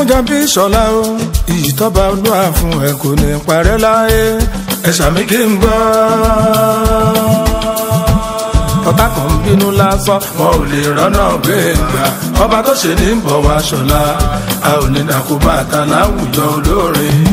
Ẹ̀gúnjọbí Ṣọlá o iyì tọ́ba olúwa fún ẹ kò ní parẹ́ láyé ẹ ṣàmì kí n gbọ́. ọ̀tá kan ń bínú lásán wọn ò lè rọ́nà gbé gbà ọba tó ṣe ní bọ̀ wá Ṣọlá a ò ní dàkú bàtà láwùjọ olórin.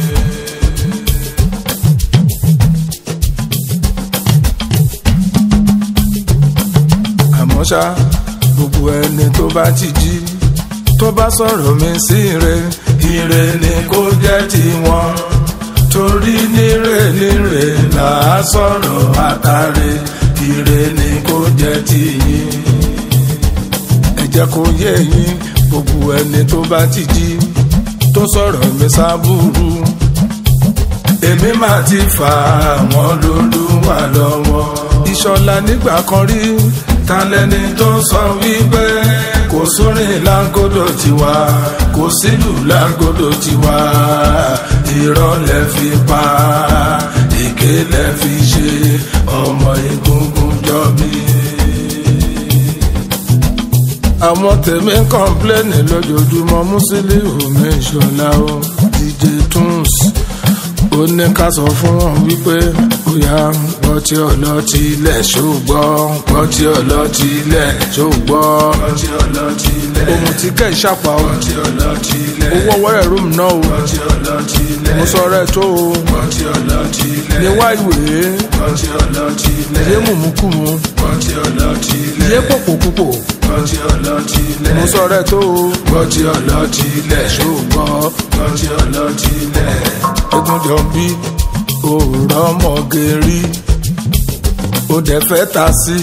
àmọ́ ṣá gbogbo ẹni tó bá ti jí tó bá sọ̀rọ̀ mi sí ire ire ni kó jẹ́ tiwọn torí níre níre là á sọ̀rọ̀ àtàrẹ ire ni kó jẹ́ tiyín ẹ jẹ́ kó yé yín gbogbo ẹni tó bá ti jí tó sọ̀rọ̀ mi sábúrú èmi máa ti fà àwọn lólúwà lọ́wọ́ ìṣọ̀lá nígbà kan rí talẹ́ni tó sọ wípé kò sórin láńgódò tiwa kò sílù láńgódò tiwa irọ́ lẹ fi pa èké lẹ fi ṣe ọmọ egungun jọbí. àwọn tèmi ń kọ́ńpléènì lójoojúmọ́ Musiliu mi Ṣọlá o DJ Tunes ó ní ká sọ fún wọn wípé bóyá gbọ́ tí ọlọ́tí ilẹ̀ ṣùgbọ́n gbọ́ tí ọlọ́tí ilẹ̀ ṣùgbọ́n ohun tí kẹ́ ìṣàpá o owó ọwọ́ rẹ̀ rúùmù náà o mo sọ rẹ̀ tó o ní wá ìwé yé mùmúkùmù yé pòpòpòpò mo sọ rẹ̀ tó o gbọ́ tí ọlọ́tí ilẹ̀ ṣùgbọ́n Ẹ̀gúnjọbí òòrọ̀ ọmọge rí ó dẹ̀ fẹ́ ta sí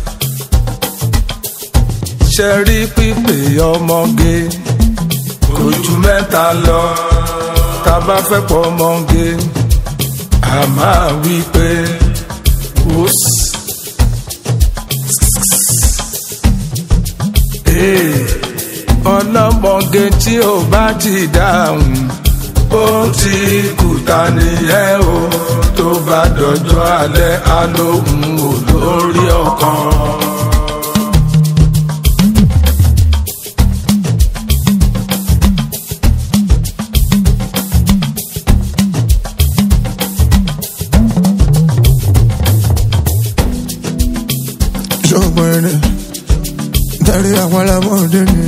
ṣe rí pípé ọmọge kò ju mẹ́ta lọ tá a bá fẹ́ pọ̀ ọmọge a máa wí pé wùs. ọlọ́mọge tí ò bá ti dáhùn ó ti kùtà nìyẹn o tó bá dọjọ́ alẹ́ alóhùn olórí ọkàn. ṣọ́gbọ́n ẹni dárí àwọn alámọ̀dé ni.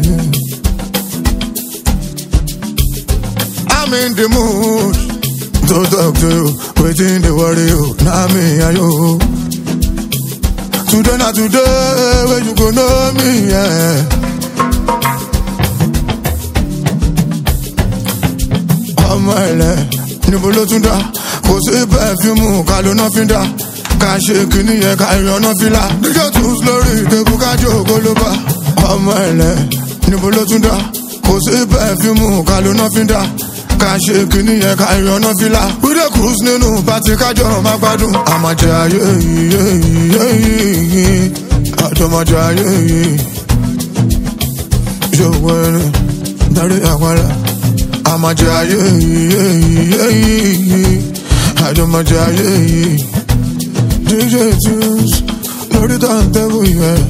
I'm in the mood to talk to you, wetin dey worry you, na me and you. Today na today wey you go know me. Yeah. ọmọ ẹlẹ níbo ló tún dá kò sí pẹfíùmù ká ló ná fi dá ká ṣe kìíní yẹn ká ìrànà fìlà níjọ tún lórí ìdẹ́kun ká jó ògbólóbá ọmọ ẹlẹ níbo ló tún dá kò sí pẹfíùmù ká ló ná fi dá ká ṣe kìíní yẹn ká ìrànà fìlà wíde cruise nínú pàtí kájọ má gbádùn àmàjẹ ayé yìí àjọmọjẹ ayé yìí ṣòwò ẹni darí àpárá àmàjẹ ayé yìí àjọmọjẹ ayé yìí DJ Tunes lórí tàǹtẹ̀bù yẹn.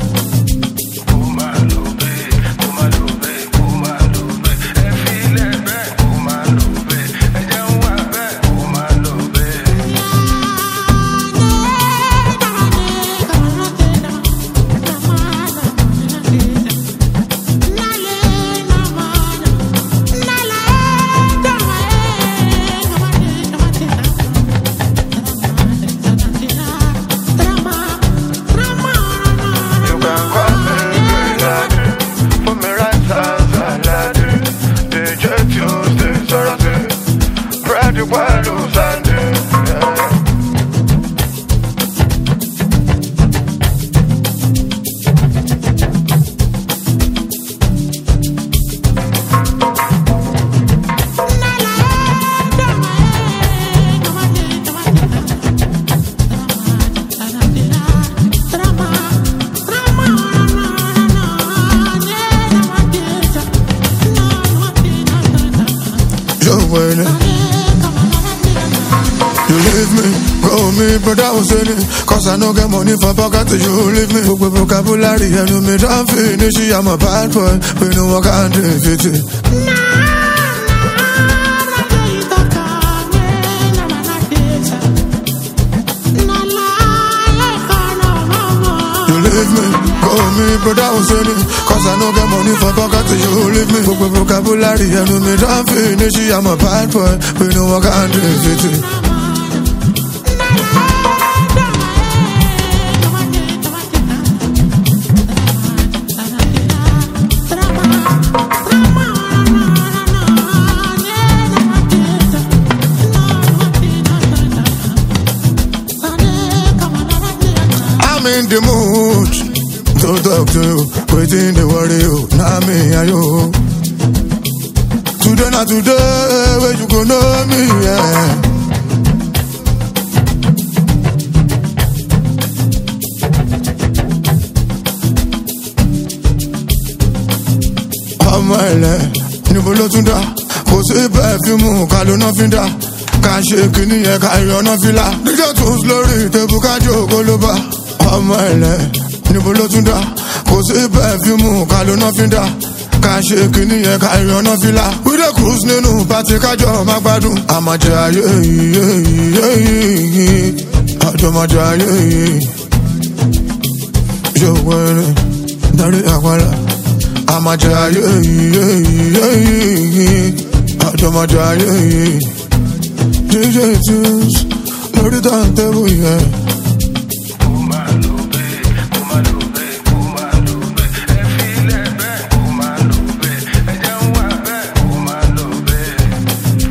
when you leave me, go me, brother Hussein. Cause I no get money for pocket till you leave me. Book vocabulary and you me don't finish. I'm a bad boy, we know I can't defeat it. leave me. Call me brother Hussein, cause I no get money for pocket to you leave me. Gbogbo vocabulary ẹnu mi don finish, I'm a bad boy, we no work and do it. I'm in the mood to talk to you, waiting the worry you, now me and you. Today not today, where you go know me, yeah. ọmọ ẹlẹ níbo ló tún dá kò sí pẹfíìmù ká ló náà fi dá ká ṣe kínní yẹn ká ìyọ̀nà fìlà díjọ́ tún lórí tẹ̀bù ká jókòó ló bá ọmọ ẹlẹ níbo ló tún dá kò sí pẹfíìmù ká ló náà fi dá ká ṣe kínní yẹn ká ìyọ̀nà fìlà wíde cruise nínú pàtí kájọ má gbádùn àmàjẹ ayé yìí àjọmọjẹ ayé yìí yóò wẹrẹ darí àpárá àmàjẹ ayé yìí àjọmọjẹ ayé yìí jíjẹ tunes lórí tàǹtẹ̀bù yẹn